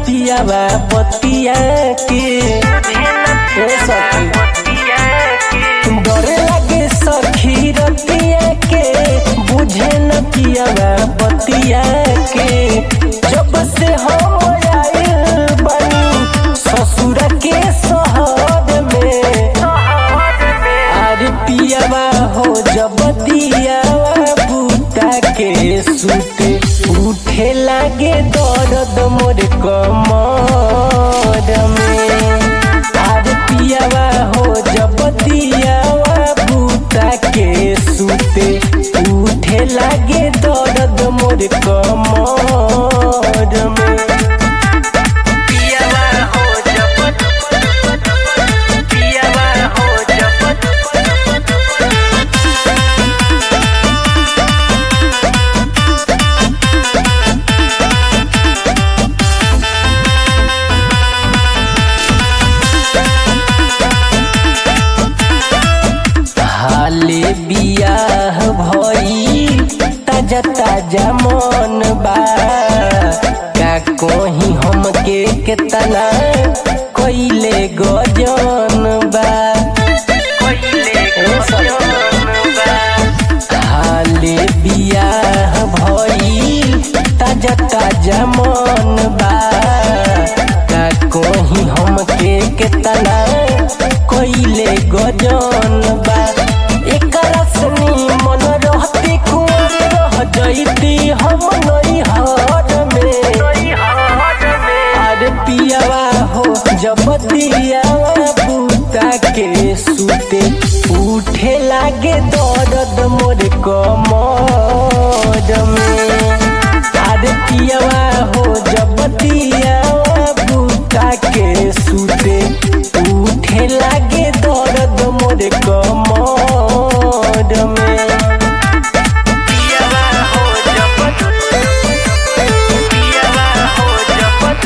पियावा बतिया के ए सखी डरे लगे सखी रतिया के बुझे न पियावा बतिया के जब से हम आइल बनी ससुर के शहर में अरे पियावा हो जब दियावा बूता के सुते उठे लागे दर्द मोर कमर में अरे पियावा हो जब दियावा बूता के सुते उठे लागे दर्द मोर कमर में पियावा हो जब पियावा हो जब हाले बियाह भई ताजा ताजा मन बा का कोही हमके केतना कइले गजन बा हाले बियाह भई ताजा ताजा मन बा का कोही हमके केतना कइले गजन बा एकरा सनी मन रहती कुंवर रह जइती हम नैहर में अरे पियावा हो जब दियावा बूता के सुते उठे लागे दर्द मोर कमर में अरे पियावा हो जब दियावा बूता के सुते उठे लागे दर्द मोर कमर में पियावा हो जब पियावा हो जब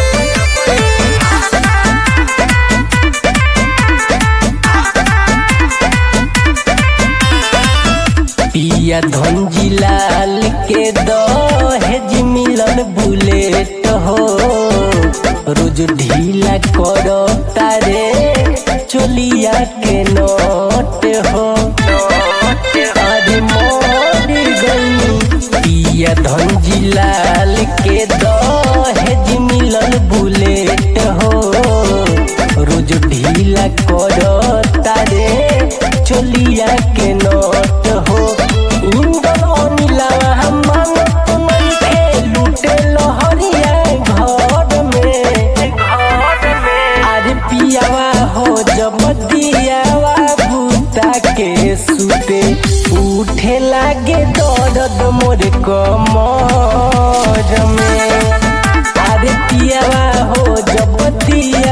पिया धनजी लाल के दहेज मिलन बुलेट हो रोज ढीला करो तारे चोलिया के नोट हो अरे मोर गई पिया धनजी लाल के दहेज मिलन बुलेट हो रोज ढीला करो तारे चोलिया के नोट हो इंदन अनिला हमन तुमन के लूटे लहरिया घर में अरे पियावा हो जब दियावा बूता के सुते उठे लागे दर्द मोर कमर में अरे पियावा हो जब दिया